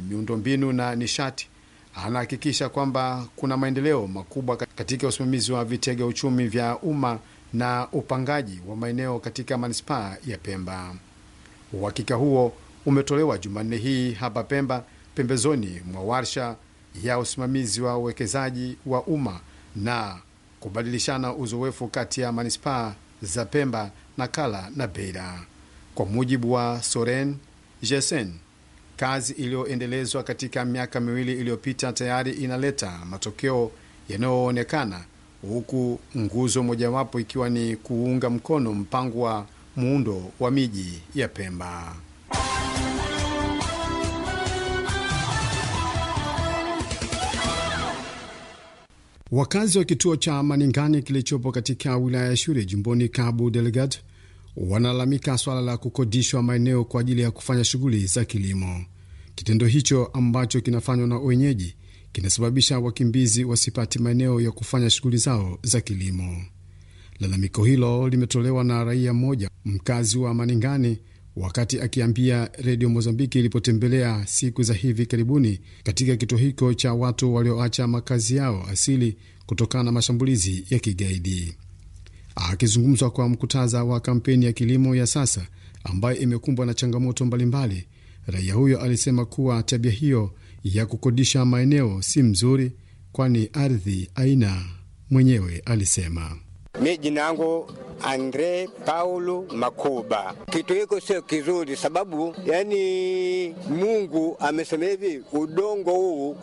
miundombinu na nishati, anahakikisha kwamba kuna maendeleo makubwa katika usimamizi wa vitega uchumi vya umma na upangaji wa maeneo katika manispaa ya Pemba. Uhakika huo umetolewa Jumanne hii hapa Pemba, pembezoni mwa warsha ya usimamizi wa uwekezaji wa umma na kubadilishana uzoefu kati ya manispaa za Pemba, Nakala na Beira. Kwa mujibu wa Soren Jesen, kazi iliyoendelezwa katika miaka miwili iliyopita tayari inaleta matokeo yanayoonekana, huku nguzo mojawapo ikiwa ni kuunga mkono mpango wa muundo wa miji ya Pemba. Wakazi wa kituo cha Maningani kilichopo katika wilaya ya Shure jimboni Cabo Delgado wanalalamika swala la kukodishwa maeneo kwa ajili ya kufanya shughuli za kilimo. Kitendo hicho ambacho kinafanywa na wenyeji kinasababisha wakimbizi wasipate maeneo ya kufanya shughuli zao za kilimo. Lalamiko hilo limetolewa na raia mmoja mkazi wa Maningani wakati akiambia redio Mozambiki ilipotembelea siku za hivi karibuni katika kituo hicho cha watu walioacha makazi yao asili kutokana na mashambulizi ya kigaidi. Akizungumzwa kwa mkutaza wa kampeni ya kilimo ya sasa ambayo imekumbwa na changamoto mbalimbali, raia huyo alisema kuwa tabia hiyo ya kukodisha maeneo si mzuri, kwani ardhi aina mwenyewe alisema Mi jina yangu Andre Paulo Makuba. Kitu hiko sio kizuri, sababu yani Mungu amesema hivi, udongo huu